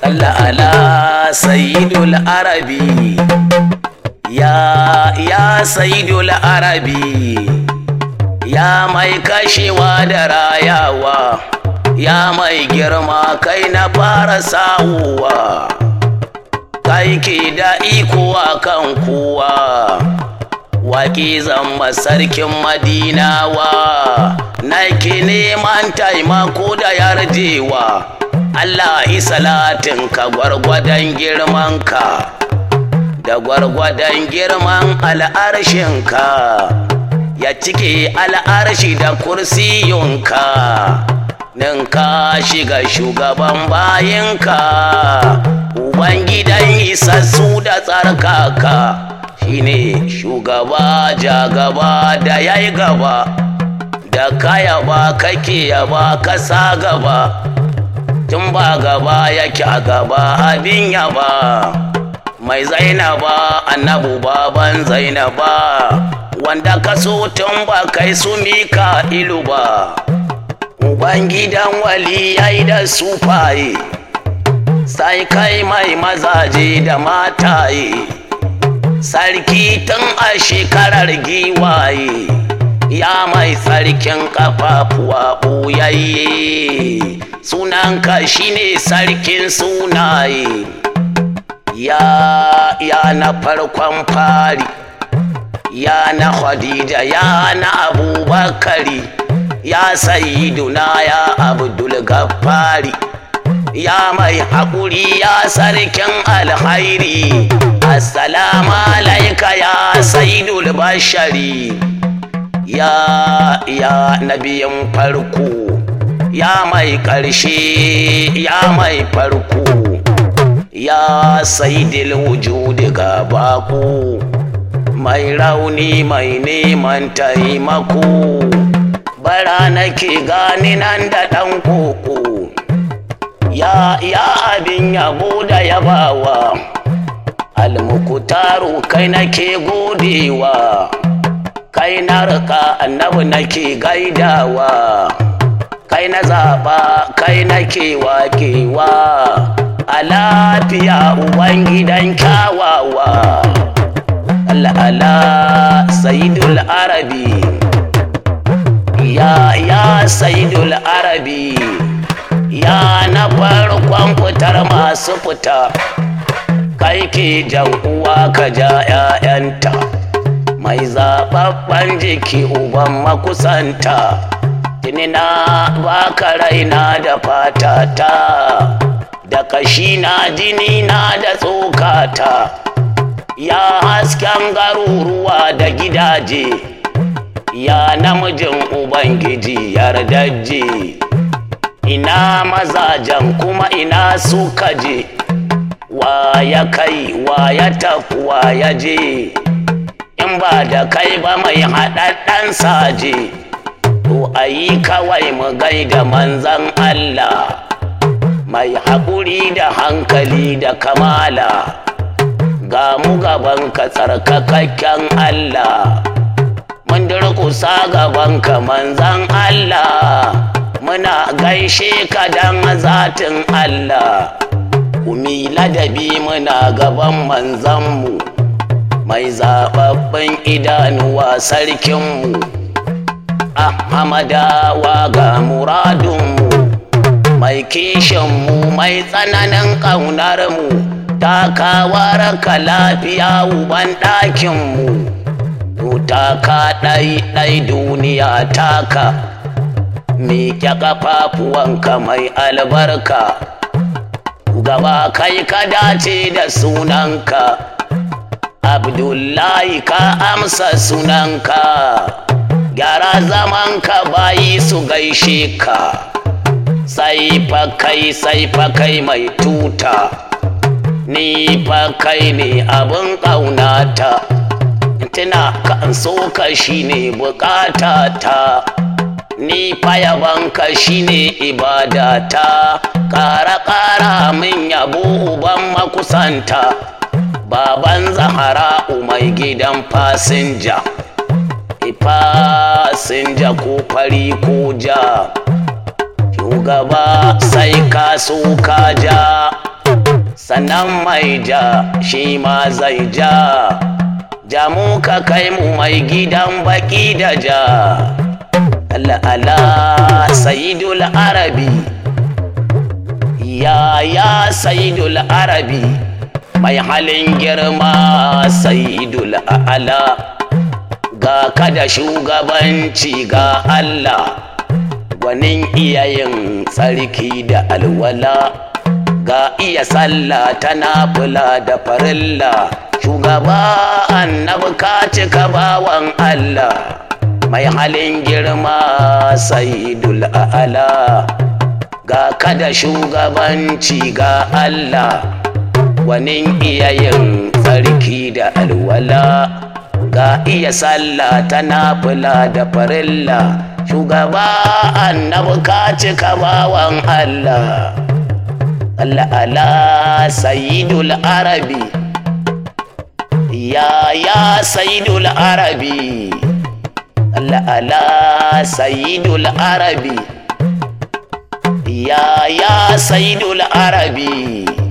Allah ala sayyidul arabi ya ya sayyidul arabi ya mai kashewa da rayawa ya mai girma kai na fara sawuwa kai ke da iko a kan kowa waƙi zama sarkin madinawa nake neman taimako da yarjewa Allah salatin ka gwargwadon girmanka da gwargwadon girman al'arshinka ya cike al'arshi da kursiyunka nin ka shiga shugaban bayinka ubangidan isassu da tsarkaka shine shugaba jagaba da yayi gaba da kaya ba kake yaba kasa gaba tun ba gaba yake a gaba abin yaba mai zainaba annabu baban zainaba wanda ka so tun ba kai su mika ilu ba ubangidan wali yayi da sufaye sai kai mai mazaje da mataye sarki tun a shekarar giwaye ya mai sarkin kafafuwa ɓoyayye sunanka shine sarkin sunaye ya ya na farkon fari ya na khadija ya na abubakari ya sayiduna ya abdul gaffari ya mai haƙuri ya sarkin alhairi assalamu alaika ya sayidul bashari ya ya nabiyin farko ya mai ƙarshe ya mai farko ya sayidil wujudi ga baku mai rauni mai neman taimako bara nake gani nan da ɗan koko ya ya abin yabo da yabawa almukutaru kai nake godewa kai na rika annabi nake gaidawa kai na zaɓa kai nake wakewa a lafiya ubangidan kyawawa Allah Allah sayidul arabi ya ya sayidul arabi ya na farkon fitar masu fita kai ke jan uwa ka ja 'ya'yanta mai zaɓaɓɓen jiki uban makusanta tinina baka raina da fatata da kashina jinina da tsokata ya hasken garuruwa da gidaje ya namijin ubangiji yardajje ina mazajen kuma ina suka je wa ya kai wa ya tafi wa ya je in ba da kai ba mai haɗaɗɗen saje to a yi kawai mu gaida manzan Allah mai haƙuri da hankali da kamala ga mu gaban ka tsarkakakken Allah mun durƙusa gaban ka manzan Allah muna gaishe ka dan zatin Allah kumi ladabi muna gaban manzanmu mai zaɓaɓɓen idanuwa sarkinmu ahmadawa ga muradunmu mai kishinmu mai tsananin ƙaunarmu takawar ka lafiya uban ɗakinmu taka ɗai ɗai duniya taka miƙe ƙafafuwanka mai albarka gaba kai ka dace da sunanka abdullahi ka amsa sunanka gyara zamanka bayi su gaishe ka sai fa kai sai fa kai mai tuta ni fa kai ne abin ƙaunata tuna kan so ka shine bukatata ni fa yabanka shine ibadata ƙara ƙara min yabo uban makusanta baban zahara mai gidan fasinja fasinja ko fari ko ja shugaba sai ka so ka ja sannan mai ja shi ma zai ja jamu ka kai mu mai gidan baki da ja Allah Allah sayidul arabi ya ya sayidul arabi mai halin girma sayidul a'ala ga kada shugabanci ga Allah gwanin iyayen tsarki da alwala ga iya sallah tana fula da farilla shugaba annabi ka cika bawan Allah mai halin girma sayidul a'ala ga kada shugabanci ga Allah wanin iyayen tsarki da alwala ga iya sallah tana fula da farilla shugaba annabi ka cika bawan Allah Allah ala sayidul arabi ya ya sayidul arabi Allah ala sayidul arabi ya ya sayidul arabi